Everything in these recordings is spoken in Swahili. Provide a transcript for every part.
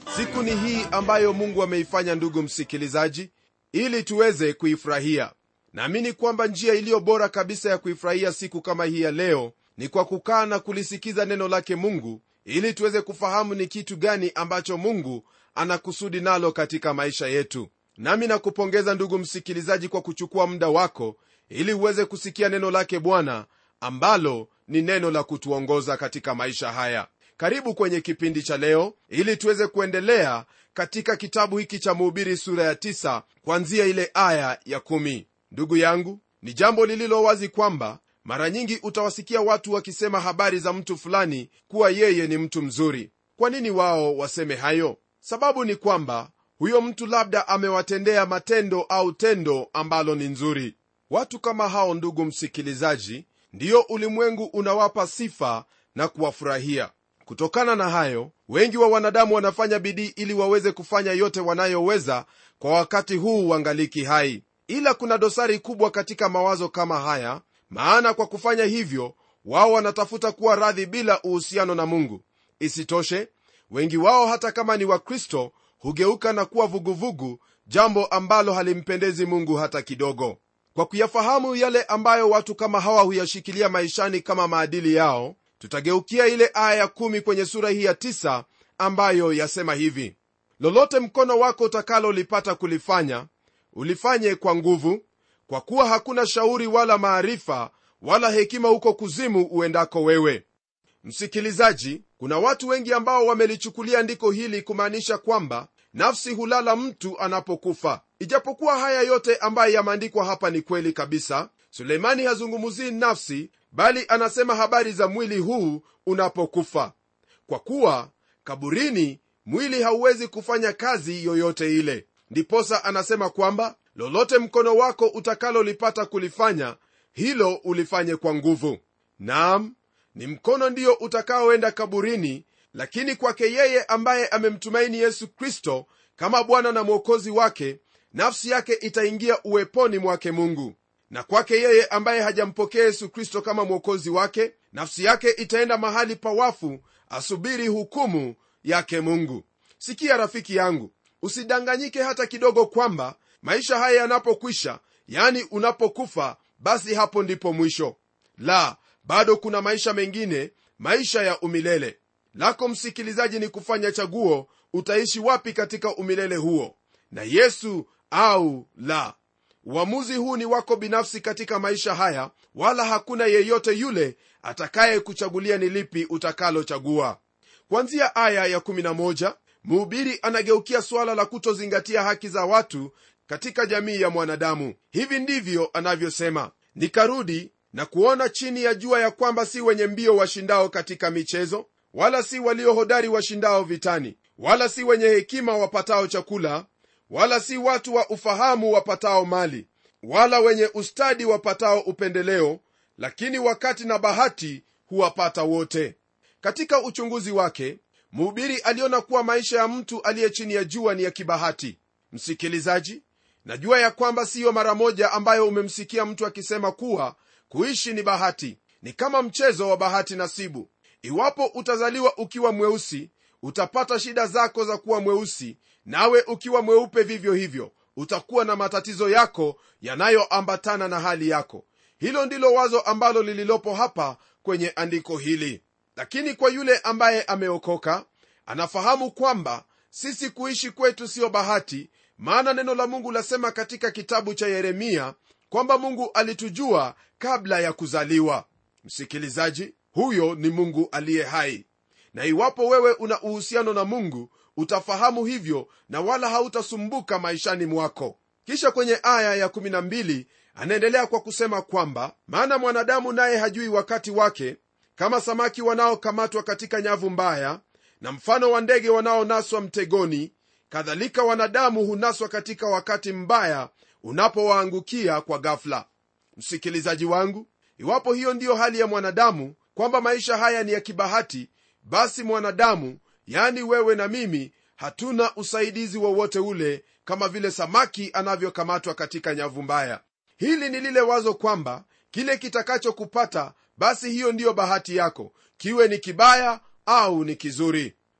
siku ni hii ambayo mungu ameifanya ndugu msikilizaji ili tuweze kuifurahia naamini kwamba njia iliyo bora kabisa ya kuifurahia siku kama hii ya leo ni kwa kukaa na kulisikiza neno lake mungu ili tuweze kufahamu ni kitu gani ambacho mungu anakusudi nalo katika maisha yetu nami nakupongeza ndugu msikilizaji kwa kuchukua muda wako ili uweze kusikia neno lake bwana ambalo ni neno la kutuongoza katika maisha haya karibu kwenye kipindi cha leo ili tuweze kuendelea katika kitabu hiki cha muhubiri sura ya 9 kwanzia ile aya ya 1 ndugu yangu ni jambo lililo wazi kwamba mara nyingi utawasikia watu wakisema habari za mtu fulani kuwa yeye ni mtu mzuri kwa nini wao waseme hayo sababu ni kwamba huyo mtu labda amewatendea matendo au tendo ambalo ni nzuri watu kama hao ndugu msikilizaji ndiyo ulimwengu unawapa sifa na kuwafurahia kutokana na hayo wengi wa wanadamu wanafanya bidii ili waweze kufanya yote wanayoweza kwa wakati huu wangaliki hai ila kuna dosari kubwa katika mawazo kama haya maana kwa kufanya hivyo wao wanatafuta kuwa radhi bila uhusiano na mungu isitoshe wengi wao hata kama ni wakristo hugeuka na kuwa vuguvugu jambo ambalo halimpendezi mungu hata kidogo kwa kuyafahamu yale ambayo watu kama hawa huyashikilia maishani kama maadili yao tutageukia ile aya ya kumi kwenye sura hii ya tisa ambayo yasema hivi lolote mkono wako utakalolipata kulifanya ulifanye kwa nguvu kwa kuwa hakuna shauri wala maarifa wala hekima huko kuzimu uendako wewe msikilizaji kuna watu wengi ambao wamelichukulia andiko hili kumaanisha kwamba nafsi hulala mtu anapokufa ijapokuwa haya yote ambayo yameandikwa hapa ni kweli kabisa suleimani hazungumzii nafsi bali anasema habari za mwili huu unapokufa kwa kuwa kaburini mwili hauwezi kufanya kazi yoyote ile ndiposa anasema kwamba lolote mkono wako utakalolipata kulifanya hilo ulifanye kwa nguvu naam ni mkono ndiyo utakaoenda kaburini lakini kwake yeye ambaye amemtumaini yesu kristo kama bwana na mwokozi wake nafsi yake itaingia uweponi mwake mungu na kwake yeye ambaye hajampokea yesu kristo kama mwokozi wake nafsi yake itaenda mahali pawafu asubiri hukumu yake mungu sikia rafiki yangu usidanganyike hata kidogo kwamba maisha haya yanapokwisha yani unapokufa basi hapo ndipo mwisho la bado kuna maisha mengine maisha ya umilele lako msikilizaji ni kufanya chaguo utaishi wapi katika umilele huo na yesu au la uamuzi huu ni wako binafsi katika maisha haya wala hakuna yeyote yule atakaye kuchagulia ni lipi utakalochagua kwanzia aya ya11 mhubiri anageukia suala la kutozingatia haki za watu katika jamii ya mwanadamu hivi ndivyo anavyosema nikarudi na kuona chini ya jua ya kwamba si wenye mbio washindao katika michezo wala si waliohodari washindao vitani wala si wenye hekima wapatao chakula wala si watu wa ufahamu wapatao mali wala wenye ustadi wapatao upendeleo lakini wakati na bahati huwapata wote katika uchunguzi wake mhubiri aliona kuwa maisha ya mtu aliye chini ya jua ni ya kibahati msikilizaji najua ya kwamba siyo mara moja ambayo umemsikia mtu akisema kuwa kuishi ni bahati ni kama mchezo wa bahati nasibu iwapo utazaliwa ukiwa mweusi utapata shida zako za kuwa mweusi nawe ukiwa mweupe vivyo hivyo utakuwa na matatizo yako yanayoambatana na hali yako hilo ndilo wazo ambalo lililopo hapa kwenye andiko hili lakini kwa yule ambaye ameokoka anafahamu kwamba sisi kuishi kwetu siyo bahati maana neno la mungu lasema katika kitabu cha yeremia kwamba mungu alitujua kabla ya kuzaliwa msikilizaji huyo ni mungu aliye hai na iwapo wewe una uhusiano na mungu utafahamu hivyo na wala hautasumbuka maishani mwako kisha kwenye aya ya12 anaendelea kwa kusema kwamba maana mwanadamu naye hajui wakati wake kama samaki wanaokamatwa katika nyavu mbaya na mfano wa ndege wanaonaswa mtegoni kadhalika wanadamu hunaswa katika wakati mbaya unapowaangukia kwa ghafla msikilizaji wangu iwapo hiyo ndiyo hali ya mwanadamu kwamba maisha haya ni ya kibahati basi mwanadamu yani wewe na mimi hatuna usaidizi wowote ule kama vile samaki anavyokamatwa katika nyavu mbaya hili ni lile wazo kwamba kile kitakachokupata basi hiyo ndiyo bahati yako kiwe ni kibaya au ni kizuri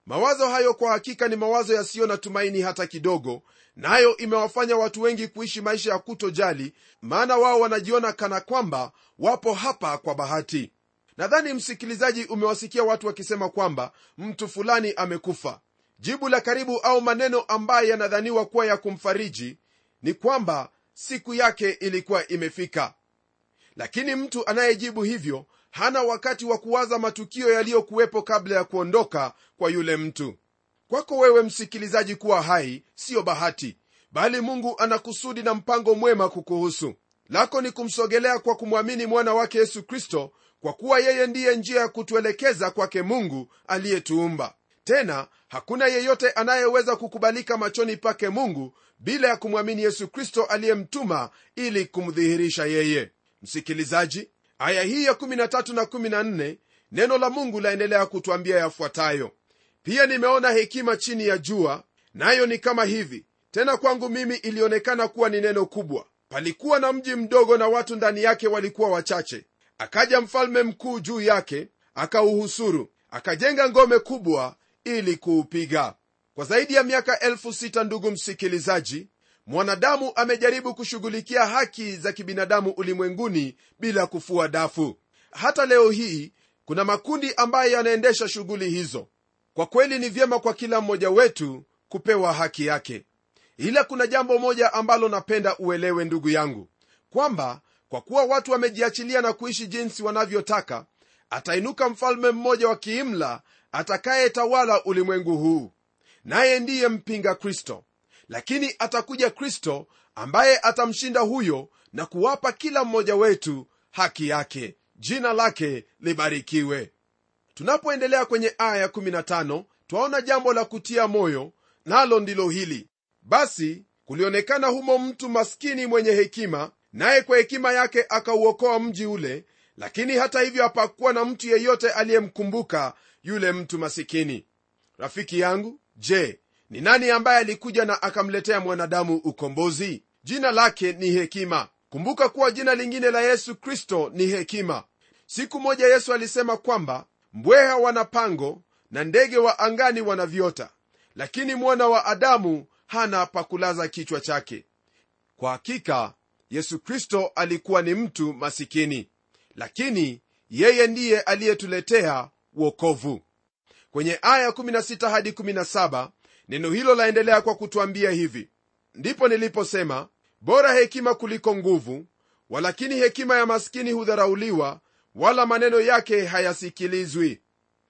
mawazo hayo kwa hakika ni mawazo yasiyo na tumaini hata kidogo nayo na imewafanya watu wengi kuishi maisha ya kutojali maana wao wanajiona kana kwamba wapo hapa kwa bahati nadhani msikilizaji umewasikia watu wakisema kwamba mtu fulani amekufa jibu la karibu au maneno ambayo yanadhaniwa kuwa ya kumfariji ni kwamba siku yake ilikuwa imefika lakini mtu anayejibu hivyo hana wakati wa kuwaza matukio yaliyokuwepo kabla ya kuondoka kwa yule mtu kwako wewe msikilizaji kuwa hai siyo bahati bali mungu ana kusudi na mpango mwema kukuhusu lako ni kumsogelea kwa kumwamini mwana wake yesu kristo kwa kuwa yeye ndiye njia ya kutuelekeza kwake mungu aliyetuumba tena hakuna yeyote anayeweza kukubalika machoni pake mungu bila ya kumwamini yesu kristo aliyemtuma ili kumdhihirisha yeye msikilizaji aya hii ya 13 na 14 neno la mungu laendelea kutwambia yafuatayo pia nimeona hekima chini ya jua nayo ni kama hivi tena kwangu mimi ilionekana kuwa ni neno kubwa palikuwa na mji mdogo na watu ndani yake walikuwa wachache akaja mfalme mkuu juu yake akauhusuru akajenga ngome kubwa ili kuupiga kwa zaidi ya miaka elfu sita ndugu msikilizaji mwanadamu amejaribu kushughulikia haki za kibinadamu ulimwenguni bila kufua dafu hata leo hii kuna makundi ambayo yanaendesha shughuli hizo kwa kweli ni vyema kwa kila mmoja wetu kupewa haki yake ila kuna jambo moja ambalo napenda uelewe ndugu yangu kwamba kwa kuwa watu wamejiachilia na kuishi jinsi wanavyotaka atainuka mfalme mmoja wa kiimla atakayetawala ulimwengu huu naye ndiye mpinga kristo lakini atakuja kristo ambaye atamshinda huyo na kuwapa kila mmoja wetu haki yake jina lake libarikiwe tunapoendelea kwenye aya 15 twaona jambo la kutia moyo nalo ndilo hili basi kulionekana humo mtu maskini mwenye hekima naye kwa hekima yake akauokoa mji ule lakini hata hivyo hapakuwa na mtu yeyote aliyemkumbuka yule mtu masikini rafiki yangu je ni nani ambaye alikuja na akamletea mwanadamu ukombozi jina lake ni hekima kumbuka kuwa jina lingine la yesu kristo ni hekima siku moja yesu alisema kwamba mbweha wana pango na ndege wa angani wana viota lakini mwana wa adamu hana pakulaza kichwa chake kwa hakika yesu kristo alikuwa ni mtu masikini lakini yeye ndiye aliyetuletea wokovu kwenye aya 16 hadi 17 neno hilo laendelea kwa kutwambia hivi ndipo niliposema bora hekima kuliko nguvu walakini hekima ya maskini hudharauliwa wala maneno yake hayasikilizwi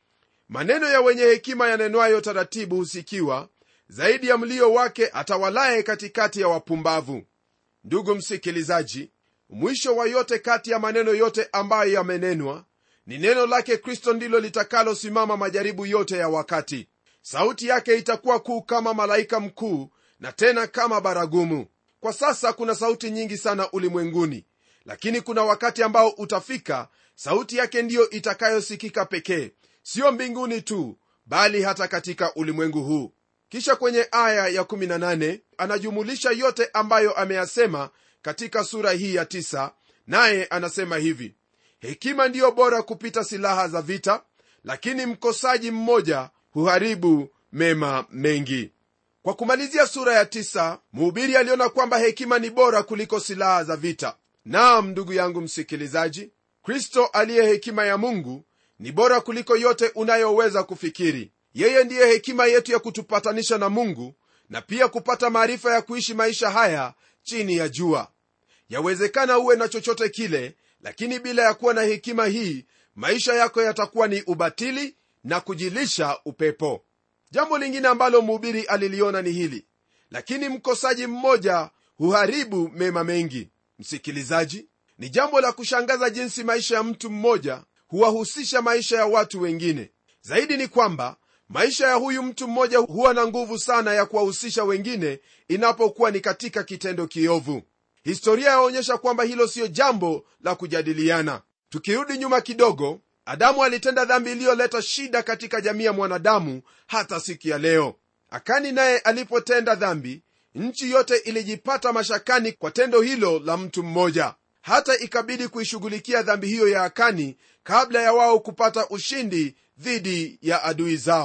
maneno ya wenye hekima yanenwayo taratibu husikiwa zaidi ya mlio wake atawalaye katikati ya wapumbavu ndugu msikilizaji mwisho wa yote kati ya maneno yote ambayo yamenenwa ni neno lake kristo ndilo litakalosimama majaribu yote ya wakati sauti yake itakuwa kuu kama malaika mkuu na tena kama baragumu kwa sasa kuna sauti nyingi sana ulimwenguni lakini kuna wakati ambao utafika sauti yake ndiyo itakayosikika pekee siyo mbinguni tu bali hata katika ulimwengu huu kisha kwenye aya ya18 anajumulisha yote ambayo ameyasema katika sura hii ya 9 naye anasema hivi hekima ndiyo bora kupita silaha za vita lakini mkosaji mmoja huharibu mema mengi kwa kumalizia sura ya 9 mhubiri aliona kwamba hekima ni bora kuliko silaha za vita naam ndugu yangu msikilizaji kristo aliye hekima ya mungu ni bora kuliko yote unayoweza kufikiri yeye ndiye hekima yetu ya kutupatanisha na mungu na pia kupata maarifa ya kuishi maisha haya chini ya jua yawezekana uwe na chochote kile lakini bila ya kuwa na hekima hii maisha yako yatakuwa ni ubatili na kujilisha upepo jambo lingine ambalo mhubiri aliliona ni hili lakini mkosaji mmoja huharibu mema mengi msikilizaji ni jambo la kushangaza jinsi maisha ya mtu mmoja huwahusisha maisha ya watu wengine zaidi ni kwamba maisha ya huyu mtu mmoja huwa na nguvu sana ya kuwahusisha wengine inapokuwa ni katika kitendo kiovu historia yaonyesha kwamba hilo siyo jambo la kujadiliana tukirudi nyuma kidogo adamu alitenda dhambi iliyoleta shida katika jamii ya mwanadamu hata siku ya leo akani naye alipotenda dhambi nchi yote ilijipata mashakani kwa tendo hilo la mtu mmoja hata ikabidi kuishughulikia dhambi hiyo ya akani kabla ya wao kupata ushindi dhidi ya adui zao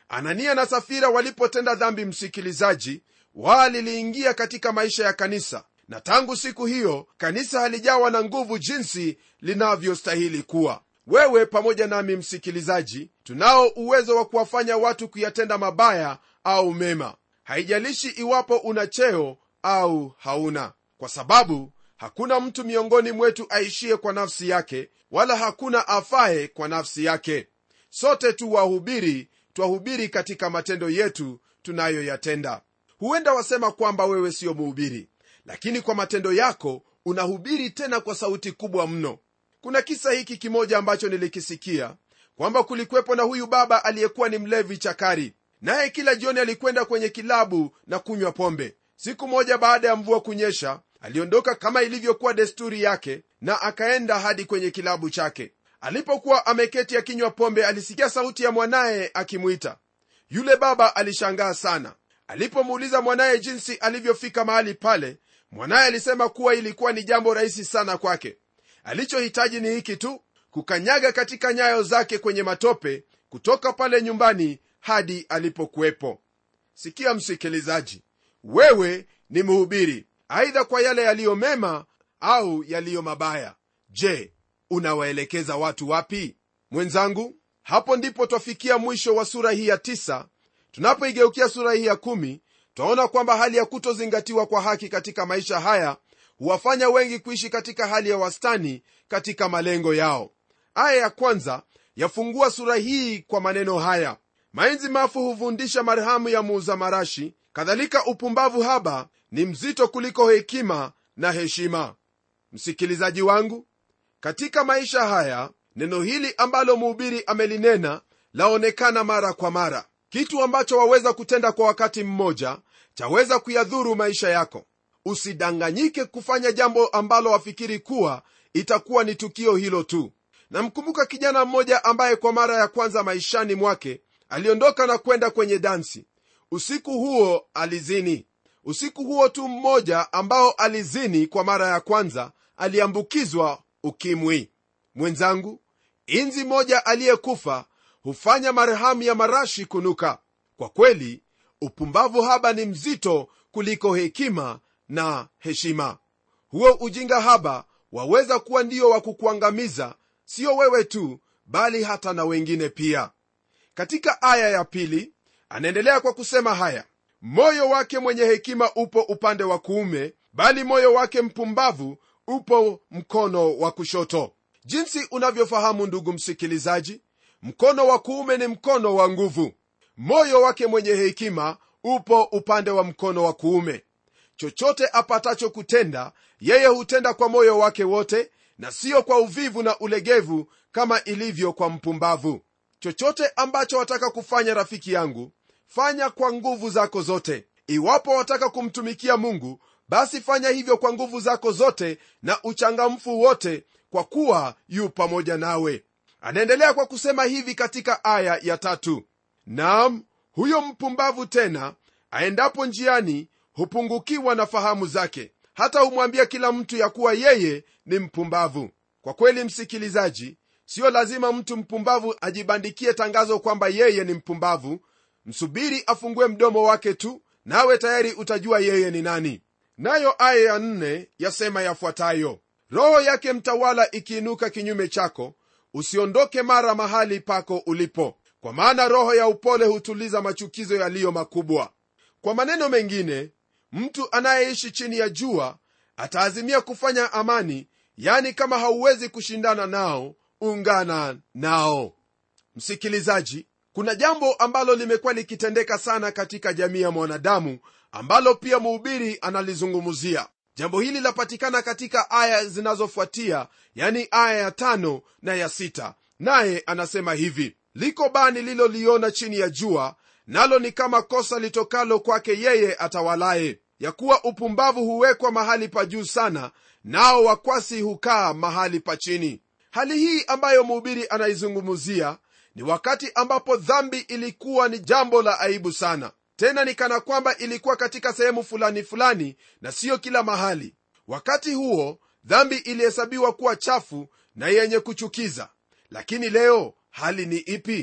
anania na safira walipotenda dhambi msikilizaji waliliingia katika maisha ya kanisa na tangu siku hiyo kanisa halijawa na nguvu jinsi linavyostahili kuwa wewe pamoja nami msikilizaji tunao uwezo wa kuwafanya watu kuyatenda mabaya au mema haijalishi iwapo una cheo au hauna kwa sababu hakuna mtu miongoni mwetu aishie kwa nafsi yake wala hakuna afaye kwa nafsi yake sote tu wahubiri twahubiri katika matendo yetu tunayoyatenda huenda wasema kwamba wewe siyo muhubiri lakini kwa matendo yako unahubiri tena kwa sauti kubwa mno kuna kisa hiki kimoja ambacho nilikisikia kwamba kulikwepo na huyu baba aliyekuwa ni mlevi chakari naye kila jioni alikwenda kwenye kilabu na kunywa pombe siku moja baada ya mvua kunyesha aliondoka kama ilivyokuwa desturi yake na akaenda hadi kwenye kilabu chake alipokuwa ameketi akinywa pombe alisikia sauti ya mwanaye akimwita yule baba alishangaa sana alipomuuliza mwanaye jinsi alivyofika mahali pale mwanaye alisema kuwa ilikuwa ni jambo rahisi sana kwake alichohitaji ni hiki tu kukanyaga katika nyayo zake kwenye matope kutoka pale nyumbani hadi alipokuwepo sikia msikilizaji wewe ni mhubiri aidha kwa yale yaliyo mema au yaliyo mabaya je unawaelekeza watu wapi mwenzangu hapo ndipo twafikia mwisho wa sura hii ya tisa tunapoigeukia sura hii ya kumi twaona kwamba hali ya kutozingatiwa kwa haki katika maisha haya huwafanya wengi kuishi katika hali ya wastani katika malengo yao aya ya kwanza yafungua sura hii kwa maneno haya mainzi mafu huvundisha marhamu ya muuza marashi kadhalika upumbavu haba ni mzito kuliko hekima na heshima msikilizaji wangu katika maisha haya neno hili ambalo mhubiri amelinena laonekana mara kwa mara kitu ambacho waweza kutenda kwa wakati mmoja chaweza kuyadhuru maisha yako usidanganyike kufanya jambo ambalo wafikiri kuwa itakuwa ni tukio hilo tu namkumbuka kijana mmoja ambaye kwa mara ya kwanza maishani mwake aliondoka na kwenda kwenye dansi usiku huo alizini usiku huo tu mmoja ambao alizini kwa mara ya kwanza aliambukizwa ukimwi mwenzangu inzi moja aliyekufa hufanya marhamu ya marashi kunuka kwa kweli upumbavu haba ni mzito kuliko hekima na heshima huo ujinga haba waweza kuwa ndio wa kukuangamiza sio wewe tu bali hata na wengine pia katika aya ya pili anaendelea kwa kusema haya moyo wake mwenye hekima upo upande wa kuume bali moyo wake mpumbavu upo mkono wa kushoto jinsi unavyofahamu ndugu msikilizaji mkono wa kuume ni mkono wa nguvu moyo wake mwenye hekima upo upande wa mkono wa kuume chochote apatacho kutenda yeye hutenda kwa moyo wake wote na siyo kwa uvivu na ulegevu kama ilivyo kwa mpumbavu chochote ambacho wataka kufanya rafiki yangu fanya kwa nguvu zako zote iwapo wataka kumtumikia mungu basi fanya hivyo kwa nguvu zako zote na uchangamfu wote kwa kuwa yu pamoja nawe anaendelea kwa kusema hivi katika aya ya tatu naam huyo mpumbavu tena aendapo njiani hupungukiwa na fahamu zake hata humwambia kila mtu ya kuwa yeye ni mpumbavu kwa kweli msikilizaji siyo lazima mtu mpumbavu ajibandikie tangazo kwamba yeye ni mpumbavu msubiri afungue mdomo wake tu nawe tayari utajua yeye ni nani nayo aya ya nne yasema yafuatayo roho yake mtawala ikiinuka kinyume chako usiondoke mara mahali pako ulipo kwa maana roho ya upole hutuliza machukizo yaliyo makubwa kwa maneno mengine mtu anayeishi chini ya jua ataazimia kufanya amani yani kama hauwezi kushindana nao ungana nao msikilizaji kuna jambo ambalo limekuwa likitendeka sana katika jamii ya mwanadamu ambalo pia mhubiri analizungumzia jambo hili lapatikana katika aya zinazofuatia yani aya ya tano na ya sita naye anasema hivi liko bani liloliona chini ya jua nalo ni kama kosa litokalo kwake yeye atawalaye ya kuwa upumbavu huwekwa mahali pa juu sana nao wakwasi hukaa mahali pa chini hali hii ambayo mhubiri anaizungumzia ni wakati ambapo dhambi ilikuwa ni jambo la aibu sana tena ni kana kwamba ilikuwa katika sehemu fulani fulani na siyo kila mahali wakati huo dhambi ilihesabiwa kuwa chafu na yenye kuchukiza lakini leo hali ni ipi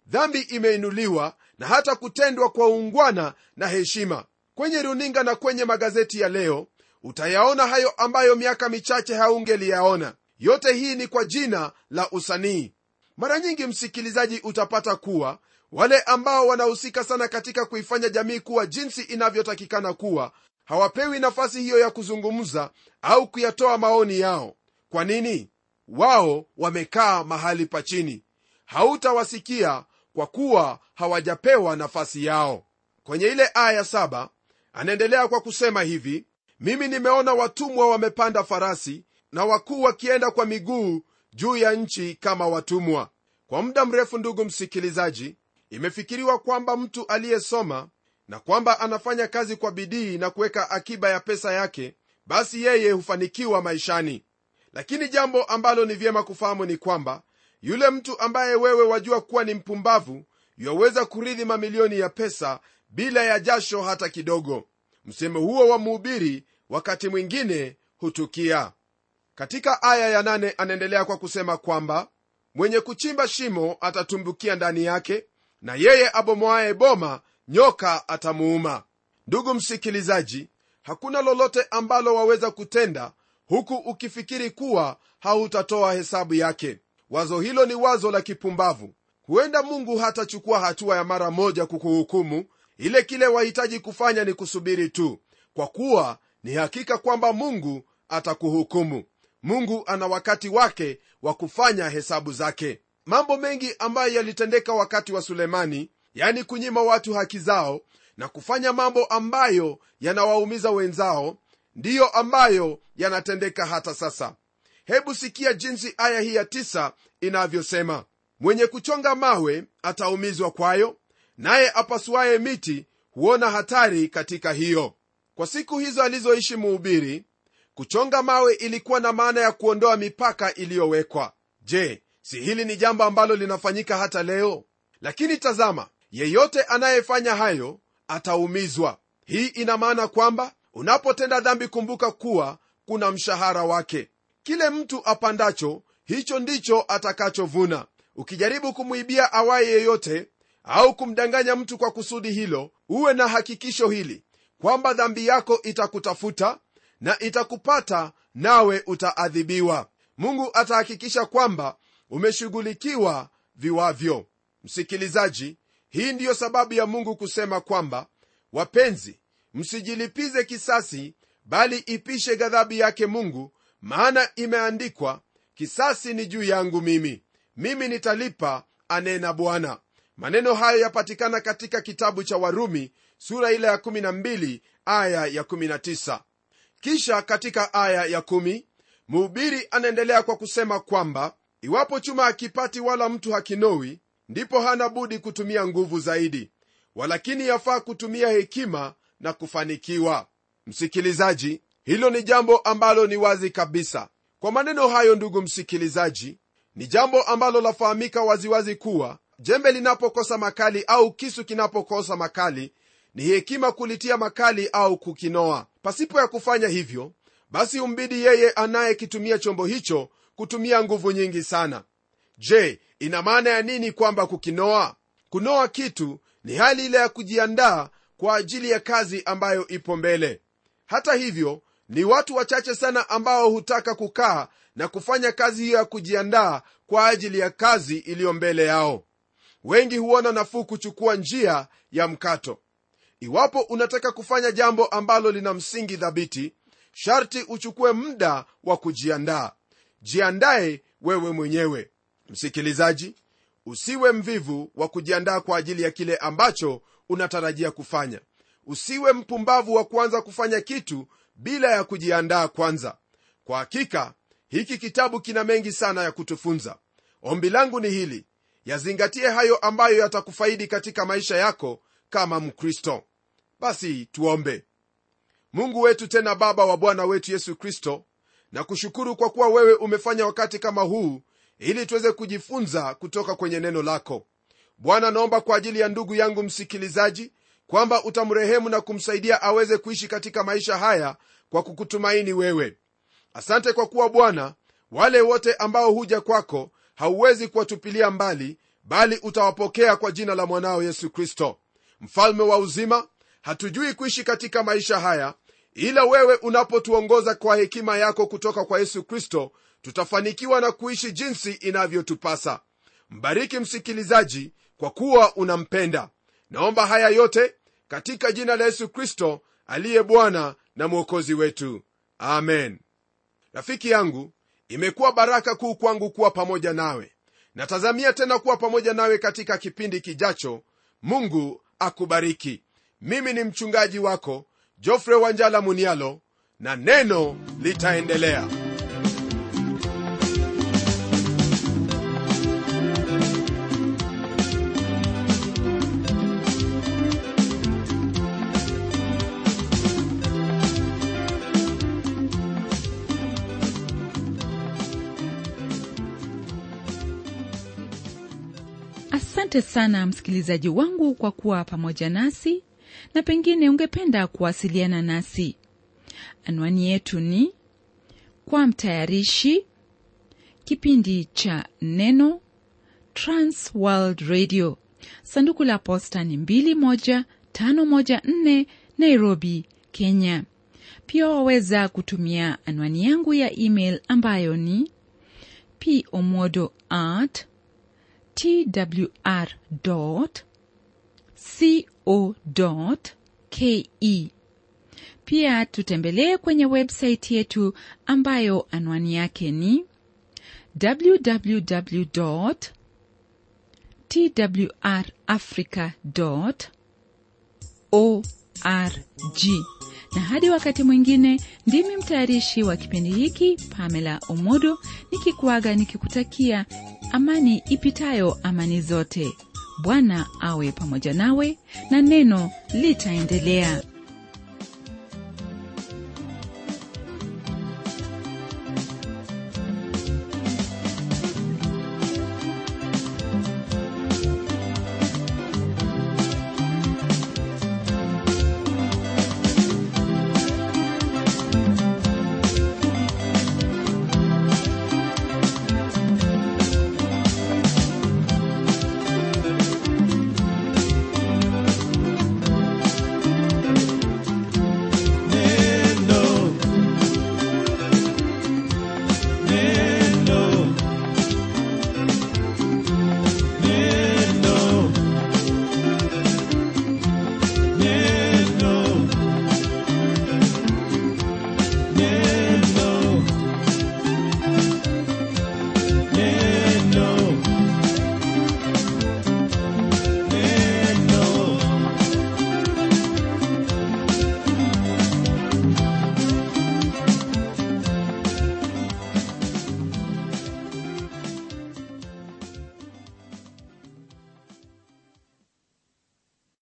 dhambi imeinuliwa na hata kutendwa kwa uungwana na heshima kwenye runinga na kwenye magazeti ya leo utayaona hayo ambayo miaka michache haungeliyaona yote hii ni kwa jina la usanii mara nyingi msikilizaji utapata kuwa wale ambao wanahusika sana katika kuifanya jamii kuwa jinsi inavyotakikana kuwa hawapewi nafasi hiyo ya kuzungumza au kuyatoa maoni yao kwa nini wao wamekaa mahali pa chini hautawasikia kwa kuwa hawajapewa nafasi yao kwenye ile aya saba anaendelea kwa kusema hivi mimi nimeona watumwa wamepanda farasi na wakuu wakienda kwa miguu juu ya nchi kama watumwa kwa muda mrefu ndugu msikilizaji imefikiriwa kwamba mtu aliyesoma na kwamba anafanya kazi kwa bidii na kuweka akiba ya pesa yake basi yeye hufanikiwa maishani lakini jambo ambalo ni vyema kufahamu ni kwamba yule mtu ambaye wewe wajua kuwa ni mpumbavu yaweza kurithi mamilioni ya pesa bila ya jasho hata kidogo msemo huo wa mhubiri wakati mwingine hutukia katika aya ya nane anaendelea kwa kusema kwamba mwenye kuchimba shimo atatumbukia ndani yake na yeye abomoaye boma nyoka atamuuma ndugu msikilizaji hakuna lolote ambalo waweza kutenda huku ukifikiri kuwa hautatoa hesabu yake wazo hilo ni wazo la kipumbavu huenda mungu hatachukua hatua ya mara moja kukuhukumu ile kile wahitaji kufanya ni kusubiri tu kwa kuwa ni hakika kwamba mungu atakuhukumu mungu ana wakati wake wa kufanya hesabu zake mambo mengi ambayo yalitendeka wakati wa sulemani yani kunyima watu haki zao na kufanya mambo ambayo yanawaumiza wenzao ndiyo ambayo yanatendeka hata sasa hebu sikia jinsi aya hii ya tisa inavyosema mwenye kuchonga mawe ataumizwa kwayo naye apasuaye miti huona hatari katika hiyo kwa siku hizo alizoishi muhubiri kuchonga mawe ilikuwa na maana ya kuondoa mipaka iliyowekwa je si hili ni jambo ambalo linafanyika hata leo lakini tazama yeyote anayefanya hayo ataumizwa hii ina maana kwamba unapotenda dhambi kumbuka kuwa kuna mshahara wake kile mtu apandacho hicho ndicho atakachovuna ukijaribu kumwibia awaye yeyote au kumdanganya mtu kwa kusudi hilo uwe na hakikisho hili kwamba dhambi yako itakutafuta na itakupata nawe utaadhibiwa mungu atahakikisha kwamba umeshughulikiwa viwavyo msikilizaji hii ndiyo sababu ya mungu kusema kwamba wapenzi msijilipize kisasi bali ipishe ghadhabu yake mungu maana imeandikwa kisasi ni juu yangu mimi mimi nitalipa anena bwana maneno hayo yapatikana katika kitabu cha warumi sura ile ya 12 aya ya 19 kisha katika aya ya 1 mhubiri anaendelea kwa kusema kwamba iwapo chuma hakipati wala mtu hakinowi ndipo hana budi kutumia nguvu zaidi walakini yafaa kutumia hekima na kufanikiwa msikilizaji hilo ni jambo ambalo ni wazi kabisa kwa maneno hayo ndugu msikilizaji ni jambo ambalo lafahamika waziwazi kuwa jembe linapokosa makali au kisu kinapokosa makali ni hekima kulitia makali au kukinoa pasipo ya kufanya hivyo basi umbidi yeye anayekitumia chombo hicho kutumia nguvu nyingi sana je ina maana ya nini kwamba kukinoa kunoa kitu ni hali ile ya kujiandaa kwa ajili ya kazi ambayo ipo mbele hata hivyo ni watu wachache sana ambao hutaka kukaa na kufanya kazi hiyo ya kujiandaa kwa ajili ya kazi iliyo mbele yao wengi huona nafuu kuchukua njia ya mkato iwapo unataka kufanya jambo ambalo lina msingi thabiti sharti uchukue muda wa kujiandaa jiandaye wewe mwenyewe msikilizaji usiwe mvivu wa kujiandaa kwa ajili ya kile ambacho unatarajia kufanya usiwe mpumbavu wa kuanza kufanya kitu bila ya kujiandaa kwanza kwa hakika hiki kitabu kina mengi sana ya kutufunza ombi langu ni hili yazingatie hayo ambayo yatakufaidi katika maisha yako kama mkristo basi tuombe mungu wetu tena baba wa bwana wetu yesu kristo na kushukuru kwa kuwa wewe umefanya wakati kama huu ili tuweze kujifunza kutoka kwenye neno lako bwana naomba kwa ajili ya ndugu yangu msikilizaji kwamba utamrehemu na kumsaidia aweze kuishi katika maisha haya kwa kukutumaini wewe asante kwa kuwa bwana wale wote ambao huja kwako hauwezi kuwatupilia mbali bali utawapokea kwa jina la mwanao yesu kristo mfalme wa uzima hatujui kuishi katika maisha haya ila wewe unapotuongoza kwa hekima yako kutoka kwa yesu kristo tutafanikiwa na kuishi jinsi inavyotupasa mbariki msikilizaji kwa kuwa unampenda naomba haya yote katika jina la yesu kristo aliye bwana na mwokozi wetu amen rafiki yangu imekuwa baraka kuu kwangu kuwa pamoja nawe natazamia tena kuwa pamoja nawe katika kipindi kijacho mungu akubariki mimi ni mchungaji wako jofre wanjala munialo na neno litaendelea asante sana msikilizaji wangu kwa kuwa pamoja nasi na pengine ungependa kuwasiliana nasi anwani yetu ni kwa mtayarishi kipindi cha neno transworld radio sanduku la posta ni 21514 nairobi kenya pia waweza kutumia anwani yangu ya email ambayo ni pomodo at twr co ke pia tutembelee kwenye websaiti yetu ambayo anwani yake ni www twrafrica org na hadi wakati mwingine ndimi mtayarishi wa kipindi hiki pamela omodo nikikuaga nikikutakia amani ipitayo amani zote bwana awe pamoja nawe na neno litaendelea